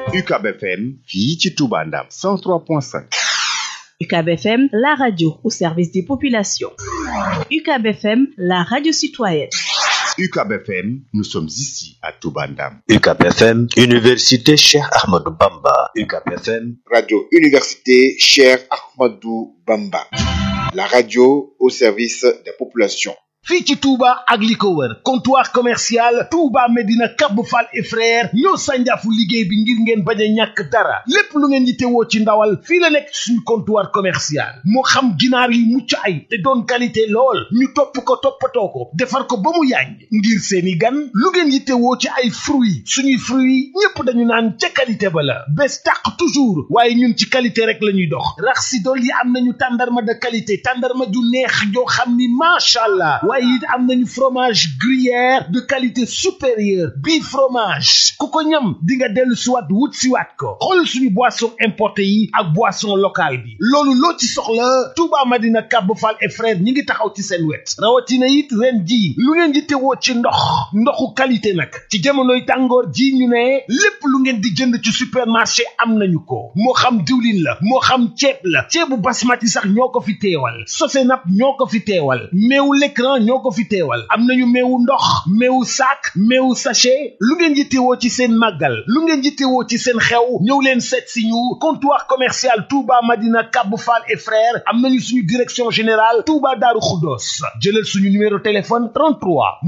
UCAB FM fii ci Touba Ndam 103.5 UCAB FM la radio au service des populations UCAB FM la radio citoyenne UCAB FM nous sommes ici à Touba Ndam UCAB FM Université Cheikh Ahmadou Bamba UCAB FM Radio Université Cheikh Ahmadou Bamba la radio au service des populations fii ci Touba ak li ko wër comptoir commercial Touba Medina Kab Fall et frère ñoo sànjaafu liggéey bi ngir ngeen bañ a ñàkk dara lépp lu ngeen yittewoo ci ndawal fii la nekk suñu comptoir commercial moo xam ginaar yi mucc ay te doon qualité lool ñu topp ko toppatoo ko defar ko ba mu yànj ngir seeni gan lu ngeen yittewoo ci ay fruits suñuy fruits ñépp dañu naan ca qualité ba la bés tàq toujours waaye ñun ci qualité rek la ñuy dox rax si dool yi am nañu tàndarma de qualité tàndarma ju neex joo xam ni macha allah waaye it am nañu fromage gruyère de qualité supérieure bii fromage ku ko ñam di nga dellu siwaat wut siwaat ko xool suñu boisson importé yi ak boisson locale bi loolu loo ci soxla Touba Madina Kab Fall et frère ñi ngi taxaw ci seen wet rawatina it ren ji lu ngeen di tewoo ci ndox ndoxu qualité nag ci jamonoy tàngoor ji ñu ne lépp lu ngeen di jënd ci supermarché am nañu ko moo xam diwlin la moo xam ceeb la ceebu basmati sax ñoo ko fi teewal Sosenap ñoo ko fi teewal meewu l'écran ñoo ko fi teewal am nañu meewu ndox meewu sac meewu sachet lu ngeen yittewoo ci seen màggal lu ngeen yittewoo ci seen xew ñëw leen seet si ñu comptoir commercial Touba Madina Kab Fall et frères am nañu suñu direction générale Touba Daaru Xuddoos jëlal suñu numéro téléphone 33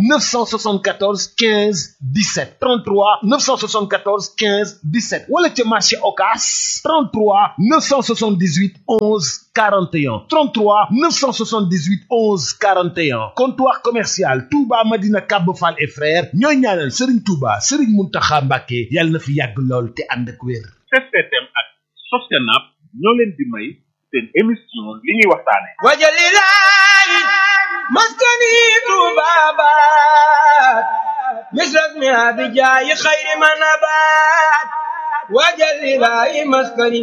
974 15 17 33 974 15 17 wala ca marché Ocass 33 978 11 41 33 978 11 41 comptoir commercial Touba Madina Kab Fall et frères ñooy ñaanal Serigne Touba Serigne Mountakha Mbacké yàlla na fi yàgg lool te ànd ak wér. STM ak Sosenap ñoo leen di may seen émission li ñuy waxtaane wajalilaay maskani tubabat misras mi abijaayi xayri manabat wajalilaay maskani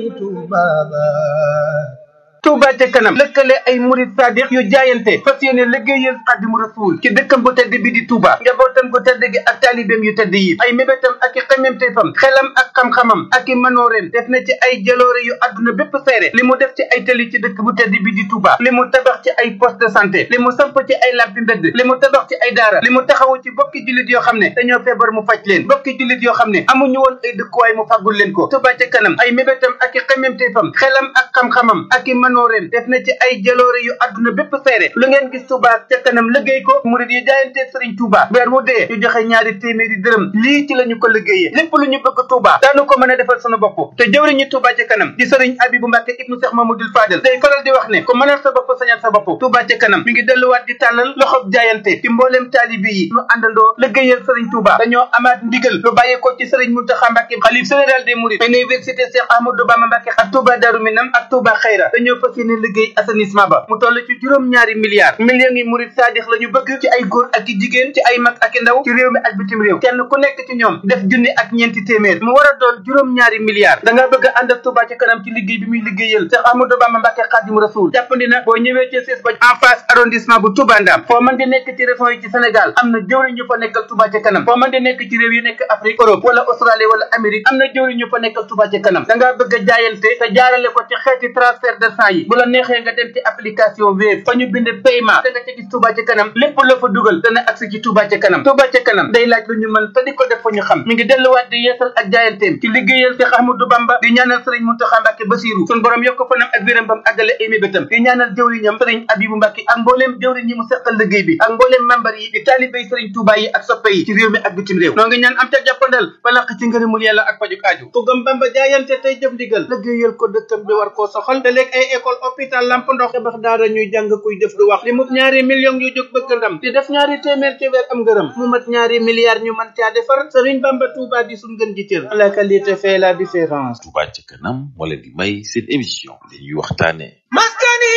tubabat Touba ca kanam lëkkale ay murid sadiq yu jaayante fas yéene liggéeyal Xaadimu Rasuul ci dëkkam bu tedd bi di Touba njabootam gu tedd gi ak taalibeem yu tedd yi ay mébétam ak i xememteefam xelam ak xam-xamam ak i manooreem def na ci ay jaloore yu àdduna bépp seere li mu def ci ay tëli ci dëkk bu tedd bi di Touba li mu tabax ci ay poste de santé li mu samp ci ay lampi mbedd li mu tabax ci ay daara li mu taxawu ci bokki jullit yoo xam ne dañoo feebar mu faj leen bokki jullit yoo xam ne amuñu woon ay dëkkuwaay mu fàggul leen ko Touba ca kanam ay mébétam ak i xememteefam xelam ak xam-xamam ak i manooreem def na ci ay jaloore yu àdduna bépp seere lu ngeen gis Touba ca kanam liggéey ko murid yi jaayante Sëriñ Touba weer wu dee ñu joxe ñaari téeméeri dërëm lii ci la ñu ko liggéeyee lépp lu ñu bëgg Touba daanu ko mën a defal sunu bopp te jëwriñu Touba ca kanam di Sëriñ Abibu Mbàkke ibnu Seex Mamadul Fadal day faral di wax ne ko mënal sa bopp sañal sa bopp Touba ca kanam mi ngi delluwaat di tàllal loxob jaayante ci mbooleem taalibi yi ñu àndandoo liggéeyal Sëriñ Touba dañoo amaat ndigal lu bàyyeekoo ci Sëriñ Muntaxa Mbàkke xalif général des mourides université Cheikh Ahmadou Bamba Mbàkke ak Touba Darou Minam ak Touba Xayra dañoo fas yéene liggéey assainissement ba mu toll ci juróom ñaari milliards millions yi murid saadix la ñu bëgg ci ay góor ak i jigéen ci ay mag ak i ndaw ci réew mi ak bitim réew kenn ku nekk ci ñoom def junni ak ñeenti téeméer mu war a doon juróom ñaari milliards da nga bëgg a ànd ak Touba ci kanam ci liggéey bi muy liggéeyal Cheikh Ahmadou Bamba Mbàkke Xaadimu Rasuul jàppandi na boo ñëwee ci siis ba en face arrondissement bu Touba Ndam foo mën di nekk ci région yi ci Sénégal am na jëwriñ ñu fa nekkal Touba ci kanam foo mën di nekk ci réew yi nekk Afrique Europe wala Australie wala Amérique am na jëwriñ ñu fa nekkal Touba ci kanam da ngaa bëgg a jaayante te jaarale ko ci xeeti transfert de sang yi bu la neexee nga dem ci application Wave fa ñu bind paiement da nga ca gis Touba ca kanam lépp la fa dugal dana agsi ci Touba ca kanam Touba ca kanam day laaj lu ñu mën te di ko def fa ñu xam mi ngi delluwaat di yeesal ak jaayanteem ci liggéeyal Cheikh Ahmadou Bamba di ñaanal Sëriñ Mountakha Mbacké Bassirou sun borom yokk fanam ak wéram bam àggale ay mébétam di ñaanal jëwriñam Sëriñ Abibu Mbacké ak mbooleem jëwriñ yi mu seqal liggéey bi ak mbooleem membar yi di taalibéy Sëriñ Touba yi ak soppe yi ci réew mi ak bitim réew noo ngi ñaan am ca jàppandal ba laq ci ngërëmul yàlla ak pajuk aaju ku gëm Bamba jaayante tey jëf ndigal liggéeyal ko dëkkam bi war koo soxal te léeg ay école hôpital lamp ndox tabax daara ñuy jàng kuy def du wax li mu ñaari millions yu jóg bëgg ndam di def ñaari téeméer ci weer am ngërëm mu mat ñaari milliards ñu mën caa defar Sëriñ Bamba Touba di suñ gën ji cër la qualité fait la différence Touba ca kanam moo leen di may seen émission li ñuy waxtaane maskani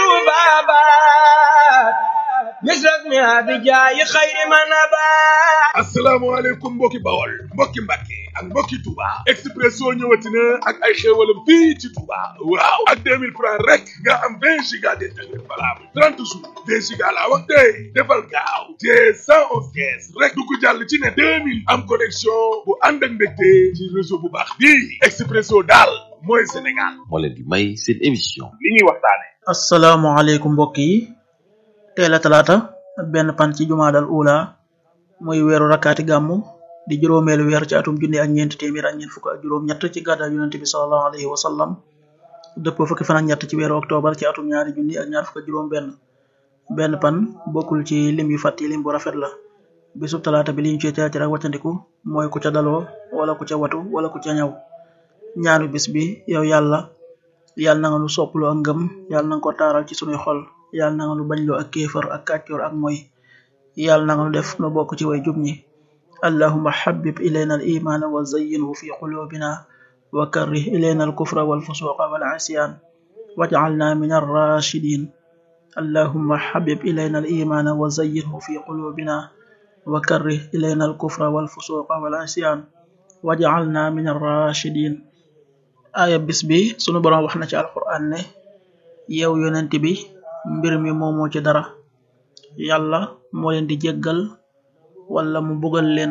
tubabat misras mi abijaayi xayri manabat asalaamaaleykum mbokki bawol mbokki mbàkke ak mbokki Touba Expresso ñëwati na ak ay xéewalam fii ci Touba waaw ak 2000 francs rek nga am 20 giga d'internet valable 30 jours 20 giga laa wax tey defal gaaw te 111 kees rek du ko jàll ci ne 2000 am connexion bu ànd ak mbégte ci réseau bu baax bii Expresso daal mooy Sénégal moo leen di may seen émission li ñuy waxtaane asalaamaaleykum mbokk yi teel a talaata benn pan ci jumaadal ula muy weeru rakkaati gàmmu di juróomeelu weer ci atum junni ak ñeent téeméer ak ñeent fukk ak juróom ñett ci gàddaay yonente bi salallahu alayhi wa sallam dëpp fukki fan ak ñett ci weeru octobre ci atum ñaari junni ak ñaar fukk ak juróom benn benn pan bokkul ci lim yu fàtti lim bu rafet la bisub talaata bi liñ ci teetir ak waccandiku mooy ku ca daloo wala ku ca watu wala ku ca ñaw ñaanu bis bi yow yàlla yàlla na nga nu sopplu ak ngëm yàlla na nga ko taaral ci sunuy xol yàlla na nga nu bañloo ak kéefar ak kàccoor ak moy yàlla na nga nu def nu bokk ci way jub ñi allahuma xabib ilayna al imaana wa zayyinhu fi qulubina wa karrih ilayna al kufra wal fusuqa wal asyan wajcalna min arrashidin allahuma xabib ilayna al imaana wa zayyinhu fi qulubina wa karrih ilayna al kufra wal fusuqa wal asyan wajcalna min arrashidin aaya bis bi sunu boroom wax na ci alquran ne yow yonent bi mbir mi moomoo ci dara yàlla moo leen di jéggal wala mu bugal leen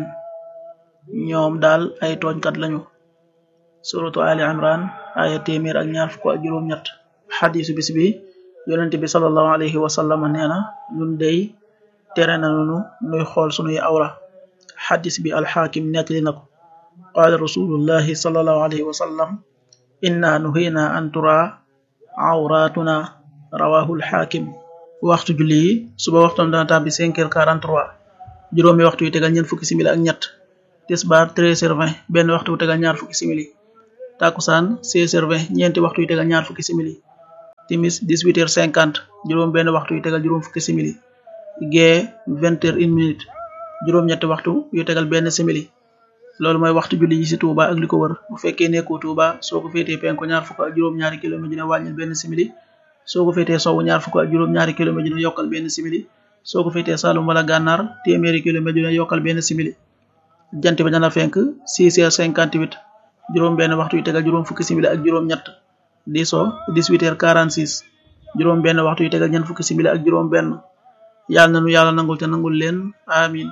ñoom daal ay tooñkat lañu suratu ali imran aaya téeméer ak ñaar fukk ak juróom ñett xadisu bis bi yonent bi salallahu alayhi wa sallam nee na ñun dey tere nañu nuy xool sunuy awra xadis bi alxaakim nettali na ko qaala rasulullahi salallahu alayhi wa sallam inna nuhina an tura awratuna rawahu alxaakim waxtu julli yi suba waxtoon dana tàbbi 5 heures 43 juróomi waxtu yu tegal ñeent fukki simili ak ñett tisbaar 13 heures 20 benn waxtu yu tegal ñaar fukki simili takusaan 16 heures 20 ñeenti waxtu yu tegal ñaar fukki simili timis 18 heures 50 juróom benn waxtu yu tegal juróom fukki simili gee 20 heures 1 minute juróom ñetti waxtu yu tegal benn simili loolu mooy waxtu julli yi ci Touba ak li ko wër bu fekkee nekkoo Touba soo ko féetee penku ñaar fukk ak juróom ñaari kilomètre dina wàññil benn simili soo ko féetee sowwu ñaar fukk ak juróom ñaari kilomètre dina yokkal benn simili soo ko féetee Saalum wala gànnaar téeméeri kilomètre dina yokkal benn simili jant bi dana fenk 6 heures 58 juróom benn waxtu yu tegal juróom fukki simili ak juróom ñett di so 18 heures 46 juróom benn waxtu yu tegal ñeent fukki simili ak juróom benn yàlla na nu yàlla nangul te nangul leen amin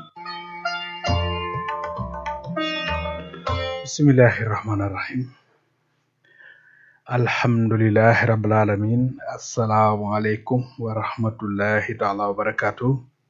bismillahi rahmaani rahim alhamdulilahi rabbil alamin asalaamualeykum wa rahmatullahi taala wa barakatu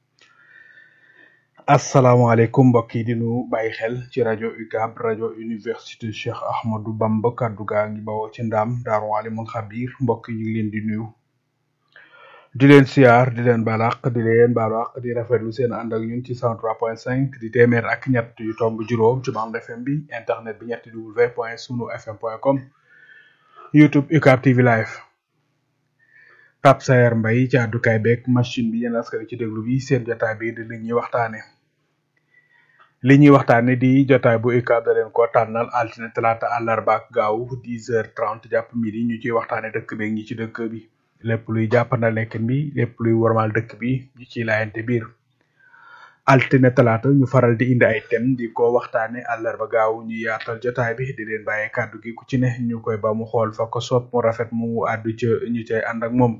asalaamualeykum mbokk yi di nu bàyyi xel ci rajo UCAB rajo université Cheikh Ahmadou Bamba kaddu gaa ngi bawoo ci ndaam daaru alimul xabir mbokk yi ñu ngi leen di nuyu di leen siyaar di leen balaq di leen balaq di rafetlu seen ànd ak ñun ci 103.5 di téeméer ak ñett yu tomb juróom ci bande FM bi internet bi ñetti w point sunu fm point com youtube UCAB TV live Pape Sayer Mbaye ci àddukaay beeg machine bi yéen askan ci déglu bi seen jotaay bi di li ñuy waxtaane li ñuy waxtaane di jotaay bu UCAB da leen ko tànnal altine talaata àllarba ak gaaw 10 heures 30 jàpp midi ñu ciy waxtaane dëkk beeg ñi ci dëkk bi lépp luy jàppandal nekkin bi lépp luy wormaal dëkk bi ñu ciy laayante biir altine talaata ñu faral di indi ay thème di ko waxtaane àllarba gaaw ñu yaatal jotaay bi di leen bàyyee kàddu gi ku ci ne ñu koy ba mu xool fa ko soob mu rafet mu àddu ca ñu cay ànd ak moom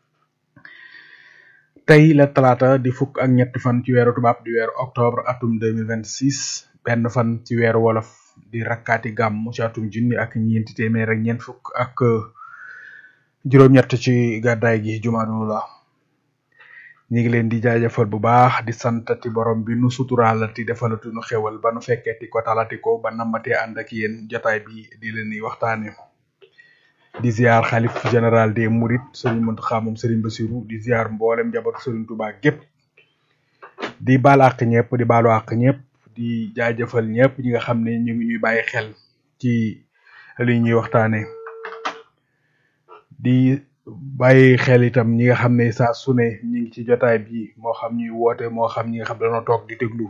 tey la talaata di fukk ak ñetti fan ci weeru tubaab di weeru octobre atum 2026 benn fan ci weeru wolof di rakkaati gàmm ci atum junni ak ñeenti téeméer ak ñeent fukk ak juróom-ñett ci gàddaay gi jumaadu la ñu ngi leen di jaajëfal bu baax di santati borom bi nu suturaalati defalatu nu xewal ba nu fekkeeti ko talati ko ba nammatee ànd ak yéen jotaay bi di leen di waxtaane di ziar xalif général des Mourides sëriñ Mountakha moom sëriñ Bassirou di ziar mboolem njabootu sëriñ Touba gépp di baal àq ñëpp di baalu àq ñëpp di jaajëfal ñëpp ñi nga xam ne ñu ngi ñuy bàyyi xel ci li ñuy waxtaane di bàyyi xel itam ñi nga xam ne saa su ne ñi ngi ci jotaay bi moo xam ñuy woote moo xam ñi nga xam dañoo toog di déglu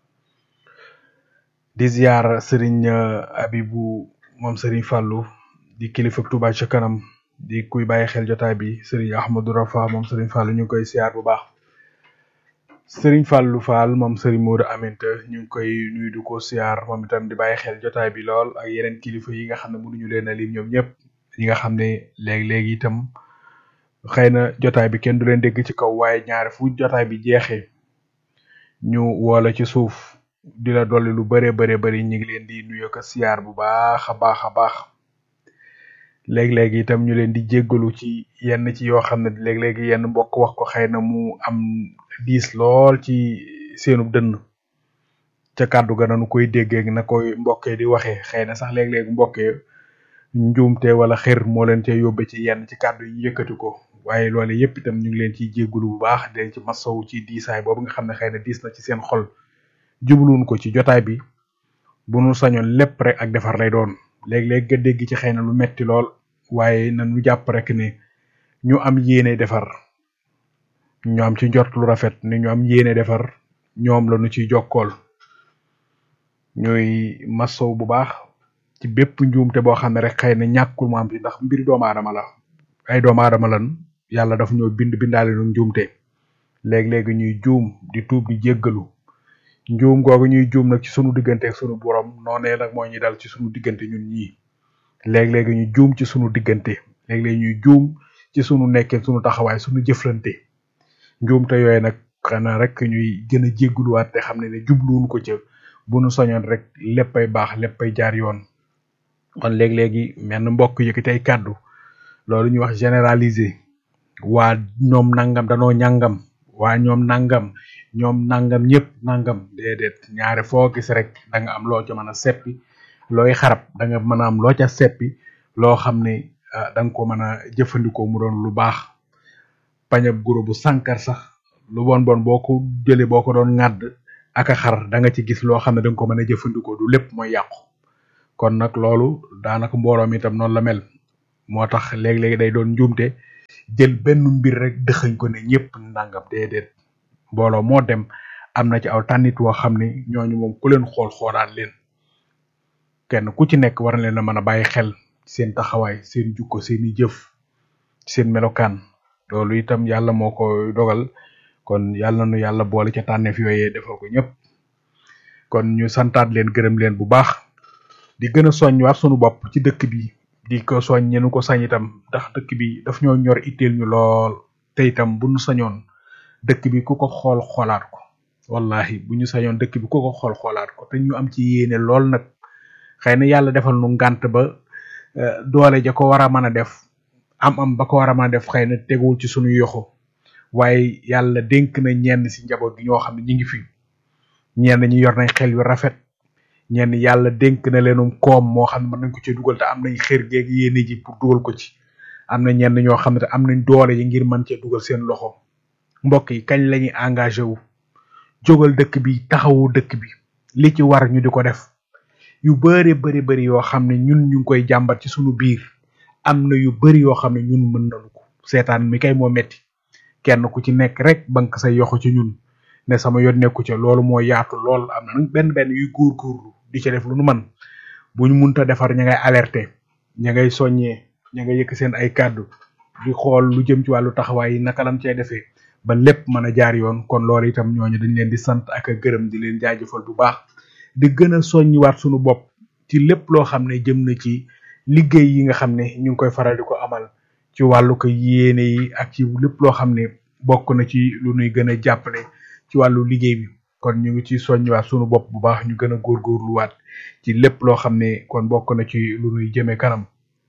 di ziar sëriñ Abibu moom sëriñ Fàllu di kilifa Touba ca kanam di kuy bàyyi xel jotaay bi sëriñ Ahmadou Rafa moom sëriñ Fàllu ñu ngi koy ziar bu baax sëriñ Fallou Fall moom sëriñ Modou Aminta ñu ngi koy nuyu di ko siyaar moom itam di bàyyi xel jotaay bi lool ak yeneen kilifa yi nga xam ne mënuñu leen a lim ñoom ñëpp ñi nga xam ne léegi-léegi itam xëy na jotaay bi kenn du leen dégg ci kaw waaye ñaari fu jotaay bi jeexee ñu woola ci suuf di la dolli lu bëree bëree bëri ñu ngi leen di nuyu ko siyaar bu baax a baax a baax léeg-léegi itam ñu leen di jéggalu ci yenn ci yoo xam ne léeg-léegi yenn mbokk wax ko xëy na mu am diis lool ci seenu dënn ca kàddu ga nanu koy déggee na koy mbokkee di waxee xëy na sax léeg-léegi mbokkee njuumte wala xër moo leen cee yóbbe ci yenn ci kàddu yi yëkkati ko waaye loolu yépp itam ñu ngi leen ciy jéggalu bu baax di leen ci masawu ci diisaay boobu nga xam ne xëy na diis na ci seen xol jubluwun ko ci jotaay bi bu nu sañoon lépp rek ak defar lay doon léeg-léeg nga dégg ci xëy na lu metti lool waaye nañu jàpp rek ne ñu am yéene defar ñu am ci njort lu rafet ne ñu am yéene defar ñoom la ñu ciy jokkool ñuy masow bu baax ci bépp njuumte boo xam ne rek xëy na ñàkkul mu am ci ndax mbiri doomu aadama la ay doomu aadama lan yàlla daf ñoo bind bindaale nu njuumte léeg-léegi ñuy juum di tuub di jéggalu njuum googu ñuy juum nag ci sunu diggante ak sunu borom noonee nag moo ñuy dal ci sunu diggante ñun ñii léeg-léegi ñu juum ci sunu diggante léeg-léeg ñuy juum ci sunu nekkee sunu taxawaay sunu jëflante njuumte yooyu nag xanaa rek ñuy gën a jégguluwaat te xam ne ne jubluwuñ ko ca bu nu soñoon rek léppay baax léppay jaar yoon kon léeg-léegi menn mbokk yëkkati ay kàddu loolu ñuy wax généraliser waa ñoom nangam danoo ñàngam waa ñoom nangam ñoom nangam ñëpp nangam déedéet ñaare foo gis rek da nga am loo ca mën a seppi looy xarab da nga mën a am loo ca seppi loo xam ne da nga ko mën a jëfandikoo mu doon lu baax pañab guro bu sànkar sax lu bon bon boo ko jëlee boo ko doon ŋàdd ak a xar da nga ci gis loo xam ne da nga ko mën a jëfandikoo du lépp mooy yàqu kon nag loolu daanaka mbooloo mi itam noonu la mel moo tax léeg-léegi day doon njuumte jël benn mbir rek dëxañ ko ne ñëpp nangam déedéet mbooloo moo dem am na ci aw tànnit woo xam ne ñooñu moom ku leen xool xoolaat leen kenn ku ci nekk war na leen a mën a bàyyi xel seen taxawaay seen jukko seeni jëf seen melokaan loolu itam yàlla moo ko dogal kon yàlla nu yàlla boole ca tànneef yooyee defal ko ñëpp kon ñu santaat leen gërëm leen bu baax di gën a soññ waat sunu bopp ci dëkk bi di ko soñ ñenu ko sañ itam ndax dëkk bi daf ñoo ñor itteel ñu lool te itam bu ñu sañoon dëkk bi ku ko xool xoolaat ko wallahi bu ñu sañoon dëkk bi ku ko xool xoolaat ko te ñu am ci yéene lool nag xëy na yàlla defal nu ngànt ba doole ja ko war a mën a def am am ba ko war a mën a def xëy na teguwul ci sunu yoxo waaye yàlla dénk na ñenn si njaboot gi ñoo xam ne ñi ngi fi ñenn ñi yor nañ xel yu rafet ñenn yàlla dénk na leenum koom moo xam ne mën nañ ko ci dugal te am nañ xër geeg yéene ji pour dugal ko ci am na ñenn ñoo xam ne te am nañ doole yi ngir mën cee dugal seen loxo mbokk yi kañ lañuy engagé wu jógal dëkk bi taxawu dëkk bi li ci war ñu di ko def yu bëri bëri bëri yoo xam ne ñun ñu ngi koy jàmbat ci sunu biir am na yu bëri yoo xam ne ñun mën nañu ko seetaan mi kay moo metti kenn ku ci nekk rek bank say yoxo ci ñun ne sama yoon nekku ca loolu moo yaatu lool am na nag benn benn yuy góorgóorlu di ca def lu nu man bu ñu munta defar ña ngay alerter ña ngay soññee ña ngay yëkk seen ay kàddu di xool lu jëm ci wàllu taxawaay yi naka lam cay defee ba lépp mën a jaar yoon kon loolu itam ñooñu dañ leen di sant ak a gërëm di leen jaajëfal bu baax di gën a soññiwaat sunu bopp ci lépp loo xam ne jëm na ci liggéey yi nga xam ne ñu ngi koy faral di ko amal ci wàllu ko yéene yi ak ci lépp loo xam ne bokk na ci lu nuy gën a jàppale ci wàllu liggéey bi kon ñu ngi ci soññiwaat sunu bopp bu baax ñu gën a góorgóorluwaat ci lépp loo xam ne kon bokk na ci lu nuy jëme kanam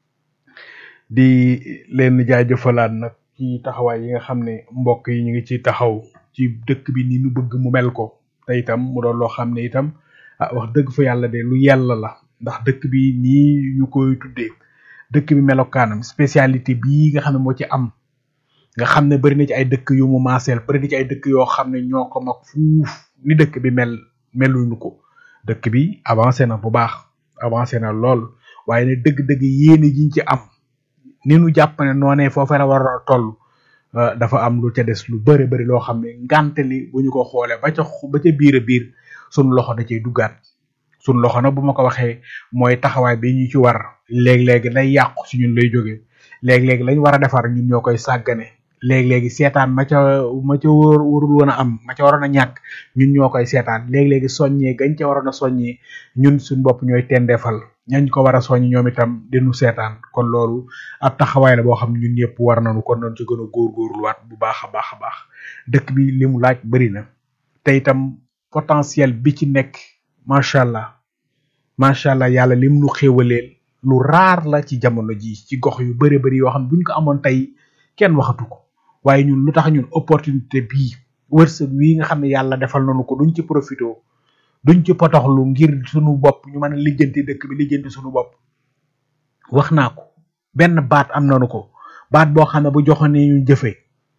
di leen jaajëfalaat nag ci taxawaay yi nga xam ne mbokk yi ñu ngi ci taxaw ci dëkk bi ni nu bëgg mu mel ko te itam mu doon loo xam ne itam ah wax dëgg fa yàlla de lu yàlla la ndax dëkk bi nii ñu koy tuddee dëkk bi melokaanam spécialité bii nga xam ne moo ci am nga xam ne bari na ci ay dëkk yu mu maaseel bari na ci ay dëkk yoo xam ne ñoo ko mag fuuf ni dëkk bi mel meluñu ko dëkk bi avancé na bu baax avancé na lool waaye ne dëgg-dëgg yéene jiñ ci am ni nu jàpp ne noonee foofa la war a toll dafa am lu ca des lu bëri bëri loo xam ne ngante li bu ñu ko xoolee ba ca ba ca biir a biir sunu loxo da cay duggaat sunu loxo nag bu ma ko waxee mooy taxawaay bi ñu ci war léeg-léeg lay yàqu si ñun lay jóge léeg-léeg lañ war a defar ñun ñoo koy sàggane léegi-léegi seetaan ma ca ma ca wóor warul woon a am ma ca waroon a ñàkk ñun ñoo koy seetaan léegi-léegi soññee gañ ca waroon a soññee ñun suñ bopp ñooy tendeefal ñañ ko war a soññ ñoom itam dinu seetaan kon loolu ab taxawaay la boo xam ne ñun ñëpp war nañu kon nañ ci gën a góorgóorluwaat bu baax a baax a baax dëkk bi li mu laaj bëri na te itam potentiel bi ci nekk macha allah macha allah yàlla lim nu xéewaleel lu raar la ci jamono ji ci gox yu bëri bëri yoo xam ne buñ ko amoon tey kenn waxatu ko waaye ñun lu tax ñun opportunité bii wërsëg wii nga xam ne yàlla defal nañu ko duñ ci profité duñ ci potoxlu ngir sunu bopp ñu mën a lijjanti dëkk bi lijjanti sunu bopp wax naa ko benn baat am nañu ko baat boo xam ne bu joxoon ne ñu jëfee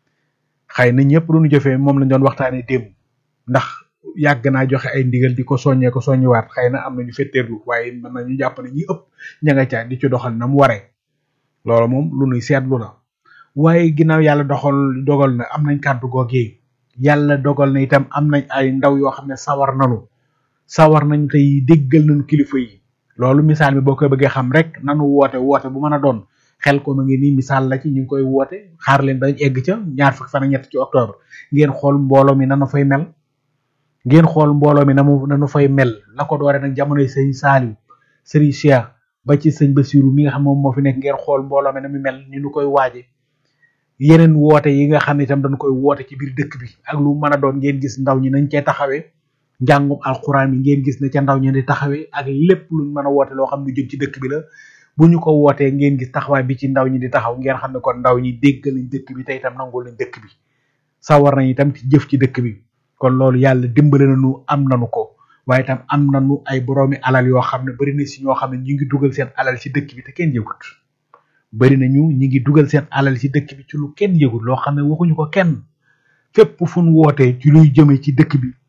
xëy na ñëpp lu ñu jëfee moom lañ doon waxtaanee démb ndax yàgg naa joxe ay ndigal di ko soññee ko soññiwaat xëy na am nañu fetteerlu waaye mën na ñu jàpp ne ñi ëpp ña nga ca di ci doxal na mu waree loolu moom lu nuy seetlu la waaye ginnaaw yàlla doxal dogal na am nañ kàddu googee yàlla dogal na itam am nañ ay ndaw yoo xam ne sawar nanu sawar nañu tey déggal nañu kilifa yi loolu misaal mi boo koy bëggee xam rek nanu woote woote bu mën a doon xel ko ma ngi nii misaal la ci ñu ngi koy woote xaar leen bañ egg ca ñaar fukki fan ak ñett ci octobre ngeen xool mbooloo mi nanu fay mel ngeen xool mbooloo mi nanu nanu fay mel la ko doore nag jamonoy sëñ Saaliw sëriñ Cheikh ba ci sëñ Basiru mi nga xam moom moo fi nekk ngeen xool mbooloo mi na mu mel ni nu koy waaje yeneen woote yi nga xam ne itam dañu koy woote ci biir dëkk bi ak lu mën a doon ngeen gis ndaw ñi nañ cee taxawee njàngum alxuraan bi ngeen gis ne ca ndaw ñi di taxawee ak lépp luñ mën a woote loo xam ne jëm ci dëkk bi la bu ñu ko wootee ngeen gis taxawaay bi ci ndaw ñi di taxaw ngeen xam ne kon ndaw ñi dégg nañ dëkk bi te itam nangul nañ dëkk bi sawar nañ itam ci jëf ci dëkk bi kon loolu yàlla dimbale nañu am nañu ko waaye itam am nañu ay boroomi alal yoo xam ne bari na si ñoo xam ne ñu ngi dugal seen alal ci dëkk bi te kenn yëgut bari nañu ñi ngi dugal seen alal ci dëkk bi ci lu kenn yëgut loo xam ne waxuñu ko kenn fépp fu ñu wootee ci luy jëme ci dëkk bi